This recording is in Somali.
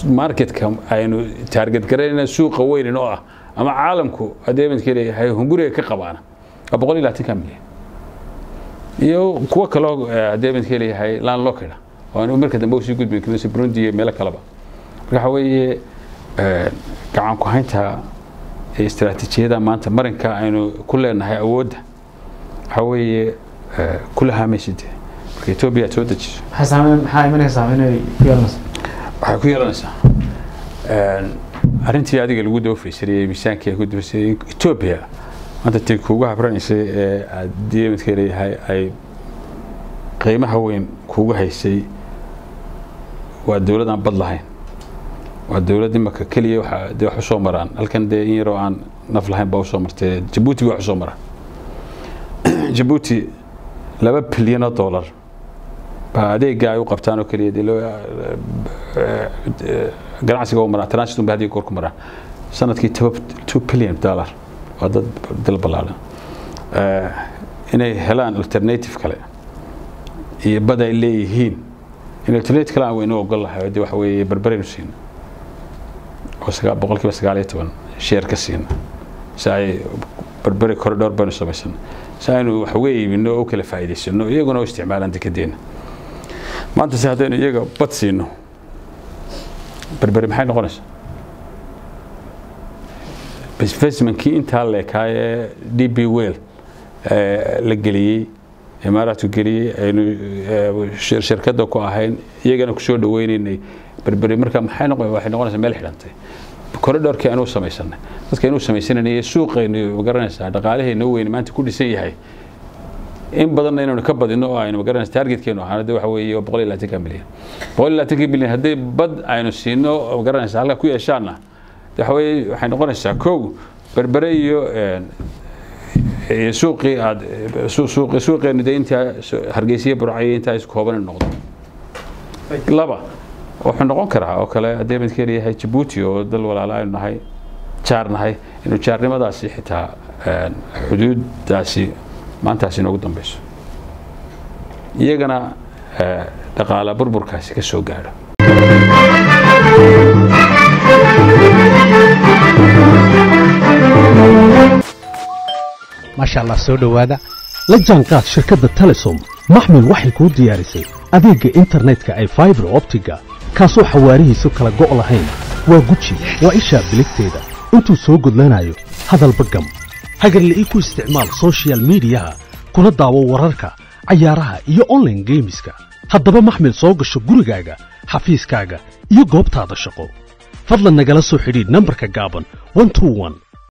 marketka aynu taarget garaynayna suuqa weynin oo ah ama caalamku adeemadka leeyahay hunguriga ka qabaana waa boqol iyo labaatanka milyan iyo kuwo kaloo adeemadka leeyahay landlockeda oo aanu marka dambe usii gudbin karin burundi iyo meelo kaleba marka waxa weeye gacan ku haynta istaraatiijiyada maanta marinka aynu ku leenahay awoodda waxa weeye kula haamaysid marka etoobiya aad soo dejiso maxaa imanaya saameyn ku yeelanaysa waxay ku yeelanaysaa arrintii adiga lagu dawafaysanayey miisaankii ay ku dawafaysanayey etoobiya maanta tii kuugu habranaysay ee aad midka leeyahay ay qiimaha weyn kuugu haysay waa dowlad aan bad lahayn waa dowlad imaka keliya waxa dee wax usoo maraan halkan dee in yaroo aan naf lahayn baa usoo martay jabuuti wax usoo maraan jabuuti laba bilyan oo dollar baa adeega ay u qabtaan oo keliya dee loo ganacsiga u maraa transitum ba hadiga goor ku maraa sanadkii two billion dollar waa dad dal ballaaran inay helaan alternative kale iyo bad ay leeyihiin in alternative kale aan weynu ogol lahay dee waxa weeye berberaynu siina oo sagaa boqolkiiba sagaal iyo toban sheer ka siina si ay berberi corridor baynu samaysana si aynu wax uga iibino oo u kala faa'iidaysano iyaguna u isticmaalaan dekedeena maanta se haddaynu iyaga bad siino berberi maxay noqonaysaa investmentkii intaa leekaa ee d b well la geliyey imaaraadku geliyey aynu shirkadda ku ahayn iyagana kusoo dhaweynaynay berberi marka maxay noqon waxay noqonaysaa meel xidhantay corridorkii anuu samaysanay dadka inuu samaysanayay suuqaynu magaranaysaa dhaqaalahayna weyn maanta ku dhisan yahay in badanna inaynu ka badino oo aynu magaranaysa targetkeenu ahaan de waxa weeye boqol iyo labaatanka milyan boqol iyo labaatanka milyan haddii bad aynu siino magaranaysa halka ku yeeshaanna waxa weeye waxay noqonaysaa kow berbere iyo iyo suuqii aad suuqi suuqeenu dee intaa hargeysiya burcayo intaa isku kooban noqdo laba wuxuu noqon karaa oo kale haddii midka leeyahay jabuuti oo dal walaala aynu nahay jaar nahay inuu jaarnimadaasi xitaa xuduuddaasi maantaasi inoogu dambeyso iyagana dhaqaala burburkaasi ka soo gaadho maasha allah soo dhowaada la jaanqaad shirkadda telesom maxmil waxay kuu diyaarisay adeegga internetka ay faibar optiga kaasoo xawaarihiisu kala go' lahayn waa guji waa ishaa biligteeda intuu soo gudlanayo hadalba gam hagarle ii ku isticmaal soshiyal miidiyaha kuna daawo wararka cayaaraha iyo onlaine geemiska haddaba maxmil soo gasho gurigaaga xafiiskaaga iyo goobtaada shaqo fadlan nagala soo xidhiidh nambarka gaaban